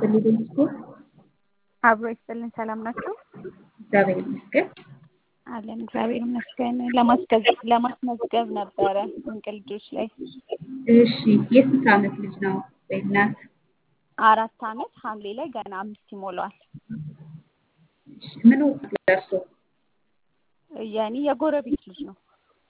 ይስጥልኝ ዴስፖርት አብሮ ይስጥልን። ሰላም ናቸው? እግዚአብሔር ይመስገን። አለን እግዚአብሔር ይመስገን። ለማስገዝ ለማስመዝገብ ነበረ ድንቅ ልጆች ላይ እሺ የስንት ዓመት ልጅ ነው ወይም ናት? አራት ዓመት ሐምሌ ላይ ገና አምስት ይሞላዋል። እሺ ምን ወቅት ደርሶ? የኔ የጎረቤት ልጅ ነው።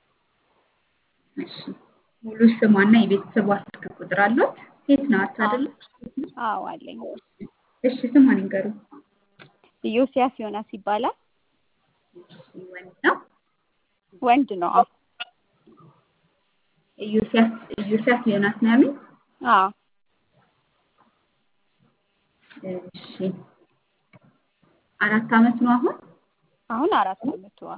እሺ ሙሉ ስሟና የቤተሰቧ ስልክ ቁጥር አሏት? ሴት ናት አይደለ? አዎ አለኝ። እሺ ስሟን ይንገሩ። ኢዮስያስ ዮናስ ይባላል። እሺ ወንድ ነው? ወንድ ነው። አዎ ኢዮስያስ ኢዮስያስ ዮናስ ነው ያሉኝ? አዎ እሺ አራት ዓመት ነው አሁን? አሁን አራት ዓመቱ። አዎ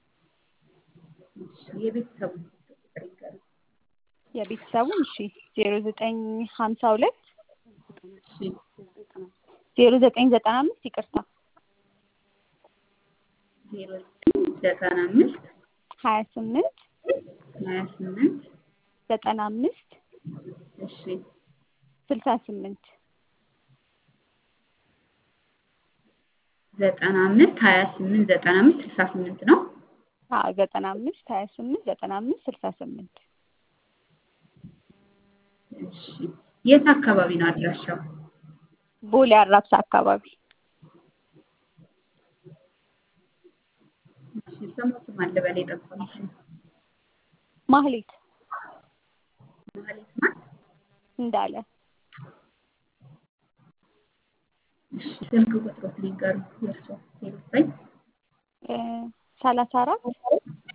እሺ የቤተሰቡ ስልክ ቁጥር ይንገሩ። የቤተሰቡ እሺ ዜሮ ዘጠኝ ሀምሳ ሁለት እሺ ዜሮ ዘጠኝ ዘጠና አምስት ይቅርታ ዜሮ ዘጠኝ ዘጠና አምስት ሀያ ስምንት ሀያ ስምንት ዘጠና አምስት እሺ ስልሳ ስምንት ዘጠና አምስት ሀያ ስምንት ዘጠና አምስት ስልሳ ስምንት ነው። አዎ ዘጠና አምስት ሀያ ስምንት ዘጠና አምስት ስልሳ ስምንት እሺ የት አካባቢ ነው አድራሻው? ቦሌ አራብሳ አካባቢ እሺ ስሞትም አለ በላይ ጠቆምሽ ማህሌት ማለት ማን? እንዳለ እሺ ስልክ ቁጥሮት ሊንገሩ የእርሶ ዜሮ ዘጠኝ ሰላሳ አራት